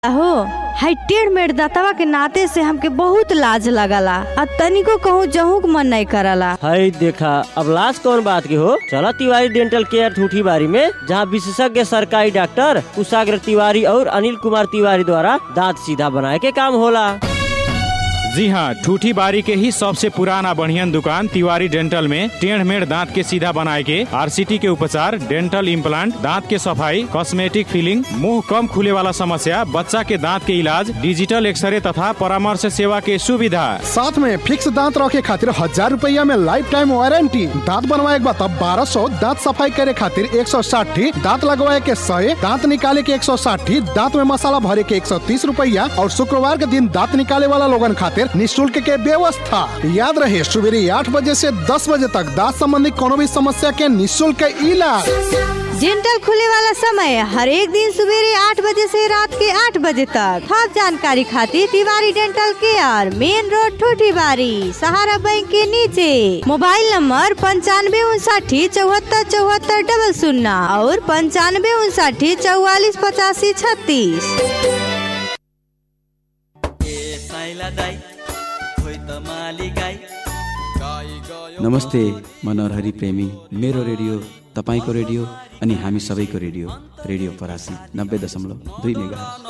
हो हाई टेढ़ मेढ़ दातवा के नाते से हमके बहुत लाज लगला आ तनिको कहूँ जहू के मन नहीं करला हई देखा अब लाश कौन बात की हो चला तिवारी डेंटल केयर ठूठी बारी में जहाँ विशेषज्ञ सरकारी डॉक्टर कुशाग्र तिवारी और अनिल कुमार तिवारी द्वारा दांत सीधा बनाए के काम होला जी हाँ ठूठी बारी के ही सबसे पुराना बढ़ियन दुकान तिवारी डेंटल में टेढ़ मेढ़ दांत के सीधा बनाए के आरसीटी के उपचार डेंटल इम्प्लांट दांत के सफाई कॉस्मेटिक फिलिंग मुंह कम खुले वाला समस्या बच्चा के दांत के इलाज डिजिटल एक्सरे तथा परामर्श सेवा के सुविधा साथ में फिक्स दांत रखे खातिर हजार रुपया में लाइफ टाइम वारंटी दांत बनवाए के बाद बारह सौ दांत सफाई करे खातिर एक सौ साठी दांत लगवाए के सौ दांत निकाले के एक सौ साठी दांत में मसाला भरे के एक सौ तीस रुपया और शुक्रवार के दिन दांत निकाले वाला लोगन खातिर निःशुल्क के व्यवस्था याद रहे सुबह आठ बजे से दस बजे तक दांत संबंधी कोनो भी समस्या के निःशुल्क इलाज डेंटल खुले वाला समय हर एक दिन सवेरे आठ बजे से रात के आठ बजे तक सब जानकारी खातिर Tiwari dental care main road ठूठी बारी सहारा बैंक के नीचे मोबाइल नंबर पंचानवे उनसाठी चौहत्तर चौहत्तर डबल शून्य और पंचानवे उनसाठी चौवालीस पचासी छत्तीस ए साइला दाई खोइ त माली गाई नमस्ते म नरहरी प्रेमी मेरो रेडियो तपाईँको रेडियो अनि हामी सबैको रेडियो रेडियो परासी नब्बे दशमलव दुई मेगा